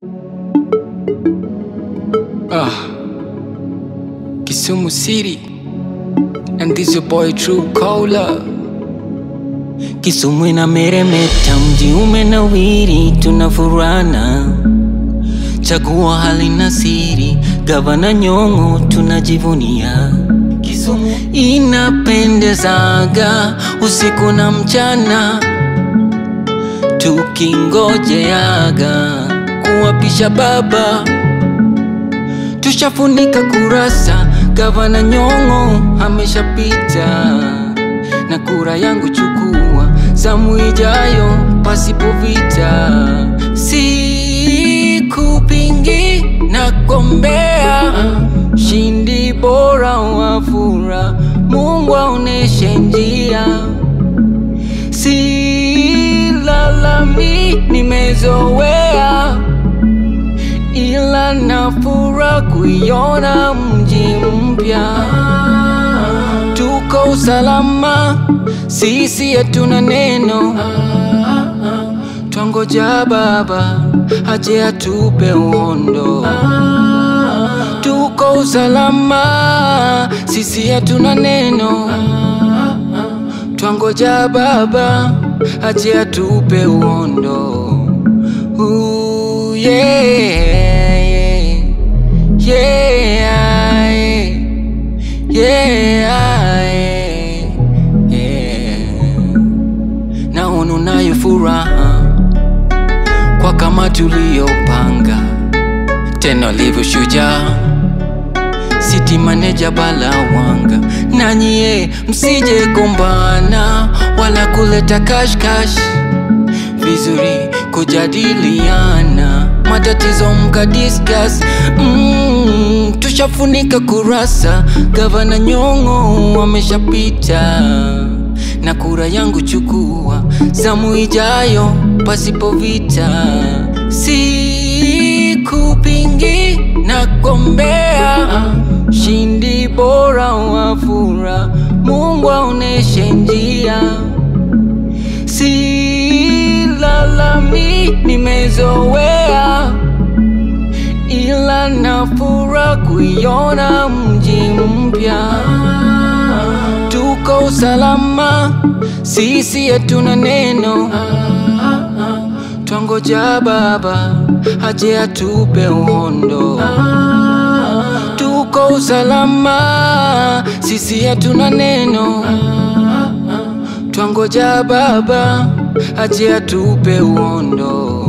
Ah, Kisumu City, and this your boy True Cola. Kisumu inameremeta, mji umenawiri, tunafurana, chagua halina siri, gavana Nyong'o tunajivunia. Kisumu inapendezaga usiku na mchana, tukingojeaga kuwapisha baba tushafunika kurasa, gavana Nyong'o ameshapita, na kura yangu chukua, zamu ijayo pasipo vita, sikupingi na kombea shindi bora wafura, Mungu aoneshe njia, silalami, nimezoea ila nafura kuiona mji mpya. Tuko usalama, sisi hatuna neno, twangoja baba aje atupe uhondo. Tuko usalama, sisi hatuna neno, twangoja baba aje atupe uhondo. Ooh, yeah, yeah, yeah, yeah, yeah. Naona unayo furaha kwa kama tuliyopanga, tena livyo shujaa City manager Balawanga, nanyie msije gombana wala kuleta kashkash vizuri kujadiliana matatizo mka discuss mm, tushafunika kurasa gavana Nyong'o ameshapita na kura yangu chukua zamu ijayo pasipo vita sikupingi na gombea shindi bora wafura Mungu aoneshe njia silalami, nimezoea, ila nafura kuiona mji mpya. Tuko usalama, sisi hatuna neno, twangoja baba aje atupe uhondo. Tuko usalama, sisi hatuna neno twangoja baba aje atupe uhondo.